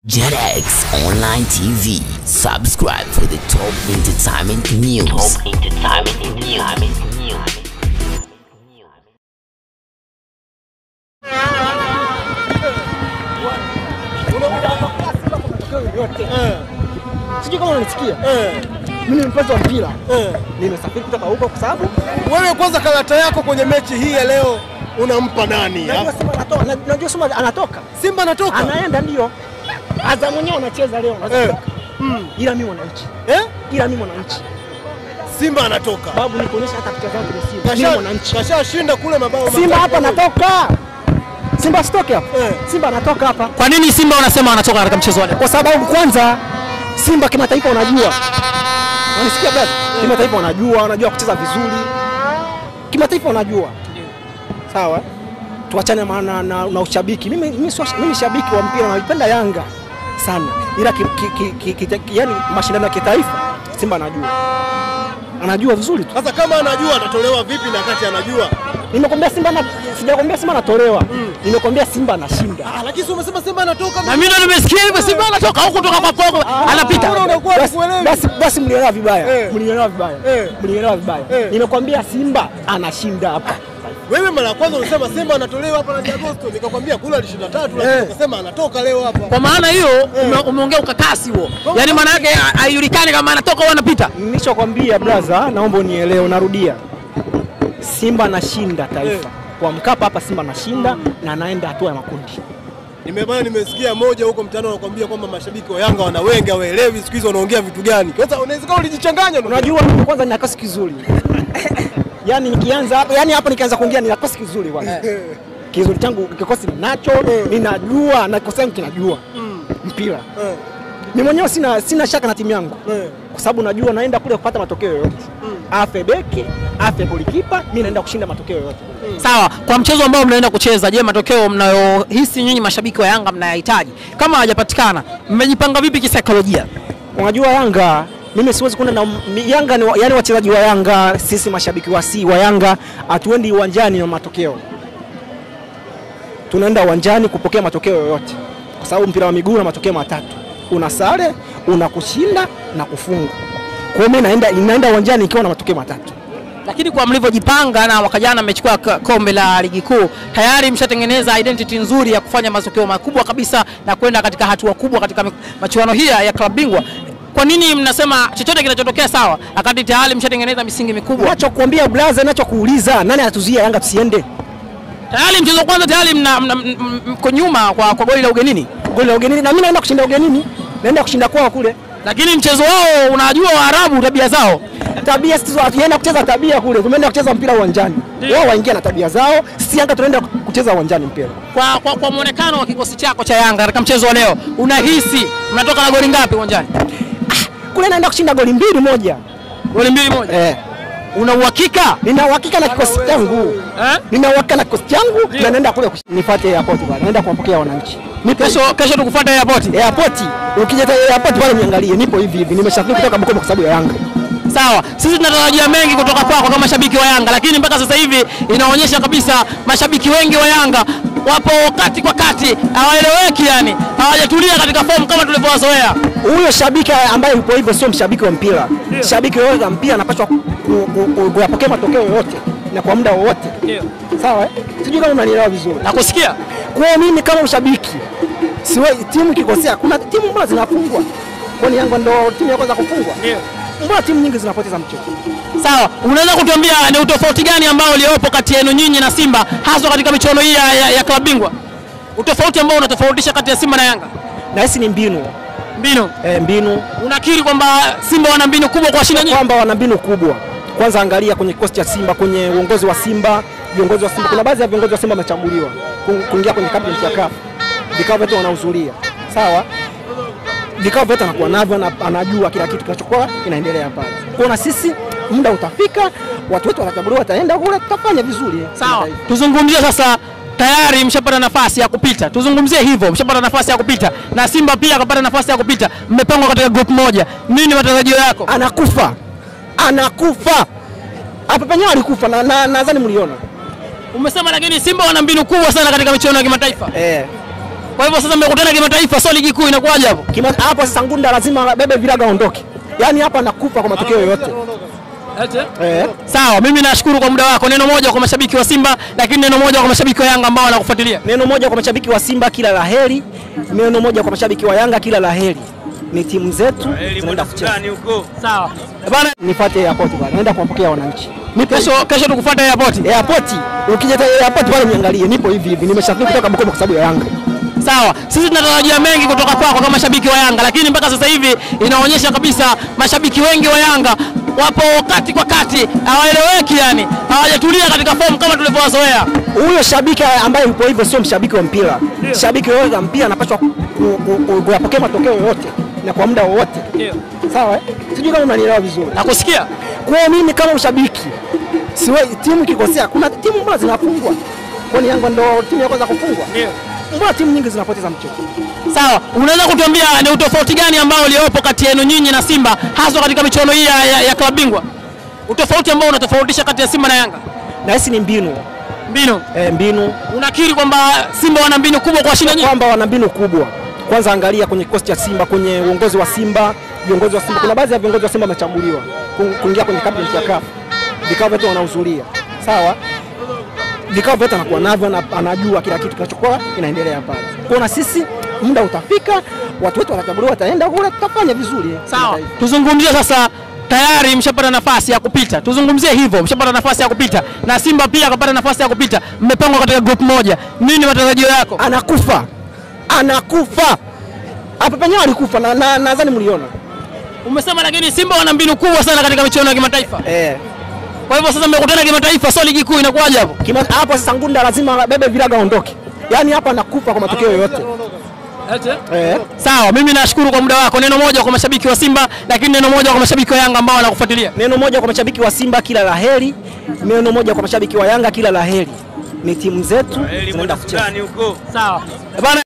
JetX Online TV. Subscribe for the top entertainment news. Top entertainment news. Sijui kama unanisikia. Mimi ni mpenzi wa mpira. Nimesafiri kutoka huko kwa sababu Wewe kwanza, karata yako kwenye mechi hii ya leo unampa nani? najua Simba anatoka, na- najua Simba anatoka. Simba anatoka Anaenda ndio. Azam mwenyewe anacheza leo eh. anatoka. mm. Ila mimi mwananchi. eh? Ila mimi mwananchi. Simba anatoka Babu nikuonyesha hata picha zangu kwenye Simba. Mimi Kasha- mwananchi. kashashinda kule mabao Simba matatu hapa kwa moja. anatoka. Simba asitoke hapa. Eh. Simba anatoka hapa. Kwa nini Simba wanasema wanatoka katika mchezo wa leo? Kwa sababu kwanza Simba kimataifa wanajua. Unanisikia brother? Kimataifa wanajua, wanajua kucheza vizuri. Kimataifa wanajua. Sawa? Tuachane na, na, na, na ushabiki. Mimi mimi, sio, mimi shabiki wa mpira naipenda Yanga sana. Ila ki, ki, ki, ki, ki, yani mashindano ya kitaifa Simba anajua. Anajua vizuri tu. Sasa kama anajua atatolewa vipi na kati anajua? Nimekwambia Simba na sijakwambia Simba anatolewa. Nimekwambia Simba anashinda. Ah, lakini si umesema Simba anatoka. Na mimi ndo nimesikia hivyo, Simba anatoka huku kutoka kwa kwako, anapita. Mbona unakuwa Basi- hukuelewi? basi basi mlielewa vibaya Eh. mlielewa vibaya Eh. mlielewa vibaya Eh. nimekwambia simba anashinda hapa Wewe mara ya kwanza ulisema Simba anatolewa hapa na Agosto, nikakwambia kule alishinda tatu, lakini Eh. ukasema anatoka leo hapa. Kwa maana hiyo ume- umeongea ukakasi huo, yaani maana yake ha- haijulikani kama anatoka au anapita. nilichokwambia braza naomba unielewe narudia simba anashinda taifa kwa mkapa hapa simba anashinda na anaenda hatua ya makundi Nimebana nimesikia moja huko mtaani wanakuambia kwamba mashabiki wa Yanga wana wengi hawaelewi siku hizi wanaongea vitu gani. Sasa unawezekana ulijichanganya ndio. unajua mimi kwanza nina kasi kizuri yani nikianza hapa yani hapa nikianza kuongea nina kasi kizuri kwanza kizuri changu kikosi ninacho ninajua na kikosi changu kinajua mpira Eh, mimi mwenyewe sina, sina shaka na timu yangu eh. kwa sababu najua naenda kule kupata matokeo yoyote afe beki afe golikipa mi naenda kushinda matokeo yoyote Sawa, kwa mchezo ambao mnaenda kucheza, je, matokeo mnayohisi nyinyi mashabiki wa Yanga mnayahitaji kama hawajapatikana, mmejipanga vipi kisaikolojia? unajua yanga mimi siwezi kwenda na mi- yanga ni, wa- yani wachezaji wa yanga sisi mashabiki wa si wa yanga hatuendi uwanjani na matokeo tunaenda uwanjani kupokea matokeo yoyote kwa sababu mpira wa miguu na matokeo matatu una sare una kushinda na kufungwa kwa hiyo mimi naenda naenda uwanjani ikiwa na matokeo matatu Lakini kwa mlivyojipanga na mwaka jana mmechukua k- kombe la ligi kuu, tayari mshatengeneza identity nzuri ya kufanya matokeo makubwa kabisa na kwenda katika hatua kubwa katika mi- machuano hii ya klabu bingwa. Kwa nini mnasema chochote kinachotokea sawa, wakati tayari mshatengeneza misingi mikubwa? nachokuambia blaza nachokuuliza nani anatuzuia yanga tusiende Tayari mchezo wa kwanza tayari mna- mna- m- m- mko nyuma kwa, kwa goli la ugenini, goli la ugenini na mimi naenda kushinda ugenini naenda kushinda kwao kule lakini mchezo wao unajua Waarabu tabia zao. tabia sisi hatujaenda kucheza tabia kule tumeenda kucheza mpira uwanjani wao waingia na tabia zao sisi yanga tunaenda kucheza uwanjani mpira Kwa, kwa, kwa mwonekano wa kikosi chako cha Yanga katika mchezo wa leo, unahisi mnatoka na goli ngapi uwanjani? kule naenda kushinda goli mbili moja Goli mbili moja. eh. Una uhakika nina uhakika na kikosi changu eh? nina uhakika na kikosi changu na naenda kule kush- nifuate airport bwana naenda kuwapokea wananchi nipo Kesho kesho tukufuata airport. airport ukija ta- airport pale niangalie nipo hivi hivi nimesafiri kutoka Bukoba kwa sababu ya Yanga Sawa, sisi tunatarajia mengi kutoka kwako kama mashabiki wa Yanga, lakini mpaka sasa hivi inaonyesha kabisa mashabiki wengi wa Yanga wapo kati kwa kati, hawaeleweki, yani hawajatulia katika fomu kama tulivyowazoea. huyo shabiki ambaye yupo hivyo sio mshabiki wa mpira. Shabiki yoyote wa mpira anapaswa ku- ku- ku- kuyapokea matokeo yoyote na kwa muda wowote, sawa eh? Sijui kama unanielewa vizuri. Nakusikia. Kwa hiyo mimi kama mshabiki siwe timu ikikosea, kuna timu mbona zinafungwa, kwani Yanga ndo timu ya kwanza kufungwa? Mbona timu nyingi zinapoteza mchezo? Sawa, unaweza kutuambia ni utofauti gani ambao uliopo kati yenu nyinyi na Simba haswa katika michuano hii ya, ya, ya klabu bingwa? Utofauti ambao unatofautisha kati ya Simba na Yanga? Na hisi ni mbinu Mbinu. eh, mbinu Unakiri kwamba Simba wana mbinu kubwa kwa shinda nyinyi? kwamba wana mbinu kubwa. Kwanza angalia kwenye kikosi cha Simba, kwenye uongozi wa Simba, viongozi wa Simba, kuna baadhi ya viongozi wa Simba wamechaguliwa ku- kuingia kwenye cabinet ya CAF, vikao vyote wanahudhuria, sawa. Vikao vyote anakuwa navyo, ana- anajua kila kitu kinachokuwa kinaendelea pale. Kwa na sisi muda utafika, watu wetu watachaguliwa, wataenda kule, tutafanya vizuri. Sawa, kimataifa. tuzungumzie sasa. Tayari mshapata nafasi ya kupita, tuzungumzie hivyo, mshapata nafasi ya kupita na Simba pia akapata nafasi ya kupita, mmepangwa katika group moja. Nini matarajio yako? Anakufa, anakufa hapa penyewe alikufa, na na- nadhani mliona Umesema lakini Simba wana mbinu kubwa sana katika michuano ya kimataifa. eh. Kwa hivyo sasa mmekutana kimataifa, sio ligi kuu, inakuwaje hapo? Kima- hapo sasa Ngunda lazima bebe viraga aondoke, yaani hapa nakufa kwa matokeo yoyote eh. Sawa, mimi nashukuru kwa muda wako. Neno moja kwa mashabiki wa Simba, lakini neno moja kwa mashabiki wa Yanga ambao wanakufuatilia. Neno moja kwa mashabiki wa Simba, kila la heri. Neno moja kwa mashabiki wa Yanga, kila la heri. Ni timu zetu zinaenda kucheza. Sawa bana, Nifuate airport bwana, naenda kuwapokea wananchi. Nipo kesho kesho tukufuata airport. airport, ukija ta- airport pale niangalie, nipo hivi hivi, nimesafiri kutoka Bukoba kwa sababu ya Yanga. Sawa, sisi tunatarajia mengi kutoka kwako kama mashabiki wa Yanga, lakini mpaka sasa hivi inaonyesha kabisa mashabiki wengi wa Yanga wapo kati kwa kati, hawaeleweki, yani hawajatulia katika fomu kama tulivyowazoea. Huyo shabiki ambaye yupo hivyo sio mshabiki wa mpira. Shabiki yoyote wa mpira anapaswa ku- ku- ku- kuyapokea matokeo yoyote na kwa muda wowote. Sawa eh? Sijui kama unanielewa vizuri. Nakusikia. Kwa hiyo mimi kama mshabiki siwe timu ikikosea, kuna timu mbona zinafungwa? Kwani Yanga ndo timu ya kwanza kufungwa? Mbona timu nyingi zinapoteza mchezo? Sawa, unaweza kutuambia ni utofauti gani ambao uliopo kati yenu nyinyi na Simba haswa katika michuano hii ya, ya, ya klabu bingwa? Utofauti ambao unatofautisha kati ya Simba na Yanga? Na hisi ni mbinu Mbinu. eh, mbinu Unakiri kwamba Simba wana mbinu kubwa kwa shinda nyinyi? kwamba wana mbinu kubwa. Kwanza angalia kwenye kikosi cha Simba, kwenye uongozi wa Simba, viongozi wa Simba, kuna baadhi ya viongozi wa Simba wamechaguliwa ku- kuingia kwenye cabinet ya CAF, vikao vyote wanahudhuria, sawa. Vikao vyote anakuwa navyo, ana- anajua kila kitu kinachokuwa inaendelea pale. Kwa na sisi muda utafika, watu wetu watachaguliwa, wataenda kule, tutafanya vizuri. Sawa, Kimataifa. tuzungumzie sasa. Tayari mshapata nafasi ya kupita, tuzungumzie hivyo, mshapata nafasi ya kupita na Simba pia akapata nafasi ya kupita, mmepangwa katika group moja. Nini matarajio yako? Anakufa, anakufa hapa penyewe alikufa, na na- nadhani mliona Umesema lakini Simba wana mbinu kubwa sana katika michuano ya kimataifa. eh. Kwa hivyo sasa mmekutana kimataifa, sio ligi kuu, inakuwaje hapo? Kima- hapo sasa Ngunda lazima bebe viraga aondoke, yaani hapa nakufa kwa matokeo yoyote eh. Sawa, mimi nashukuru kwa muda wako. Neno moja kwa mashabiki wa Simba, lakini neno moja kwa mashabiki wa Yanga ambao wanakufuatilia. Neno moja kwa mashabiki wa Simba, kila la heri. Neno moja kwa mashabiki wa Yanga, kila la heri. Ni timu zetu zinaenda kucheza. Sawa bana.